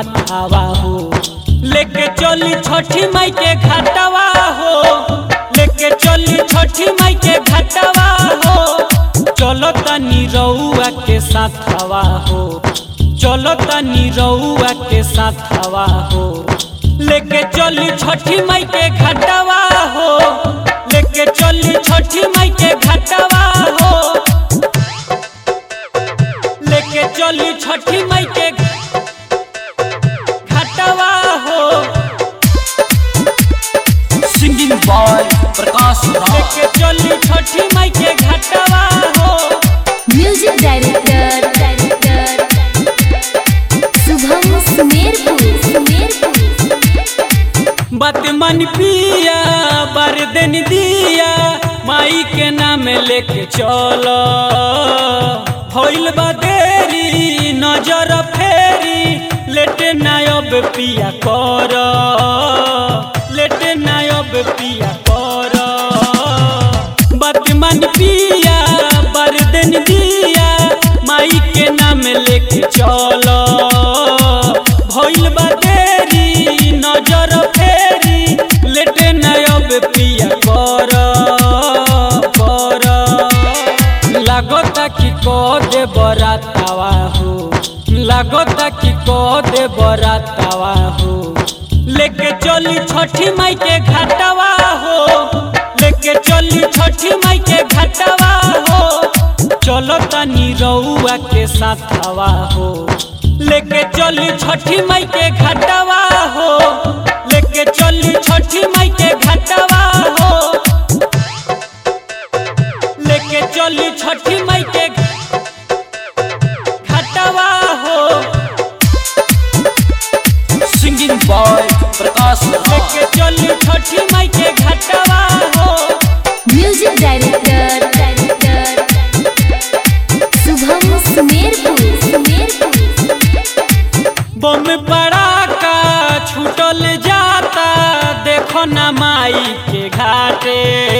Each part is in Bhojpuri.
माथावा हो लेके चली छठी माई के घाटवा हो लेके चली छठी माई के घाटवा हो चलो तनी रउआ के साथवा हो चलो तनी रउआ के साथवा हो लेके चली छठी माई के घाटवा हो लेके चली छठी माई के घाटवा हो लेके चली छठी माई के घाटवा हो सिंगिंग बॉय प्रकाश राज लेके चली छठी माई के घाटवा हो music director director Shubham Sumerpur Sumerpur बात मन पिया बर दिन दिया माई के नाम लेके चलो भइल बा देरी नजर फेरी लेटे नायब पिया कर लेटे नायब पिया कर बात मन पिया बर दिन दिया माई के नाम लेके चलो भइल बा देरी नजर फेरी लेटे नयब पिया कर कर लागता कि को दे बरातावा हो लागता कि को दे बरातावा हो लेके चली छठी माई के घाटवा हो लेके चली छठी माई के घाटवा हो चलो तनी रउआ के साथवा हो लेके चली छठी माई के घाटवा हो लेके चली छठी माई के घाटवा हो लेके चली छठी माई के घाटवा हो सिंगिंग बॉय प्रकाश राज लेके चली छठी माई के घाटवा हो music director director Shubham Sumerpur Sumerpur बम पड़ाका छूटल जाता देखो ना माई के घाटे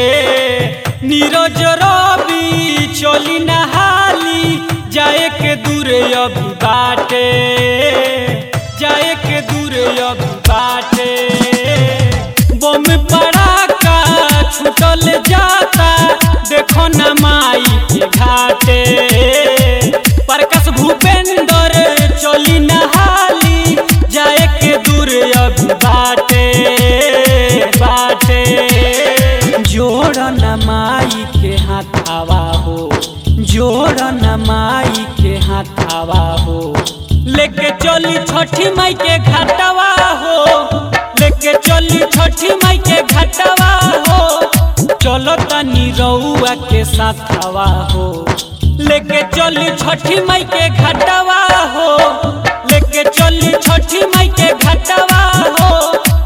नीरज रवि चली नहाली जाए के दूर अभी बाटे जाए के दूर अभी बाटे बम पड़ाका छूटल जाता देखो ना माई के घाटे प्रकाश भूपेंद्र चली नहाली जाए के दूर अभी बाटे बाटे जोड़ न माई के हाथावा हो जोड़ न माई के हाथावा हो लेके चली छठी माई के घाटवा हो लेके चली छठी माई के घाटवा हो चलो तनी रउआ के साथवा हो लेके चली छठी माई के घाटवा हो लेके चली छठी माई के घाटवा हो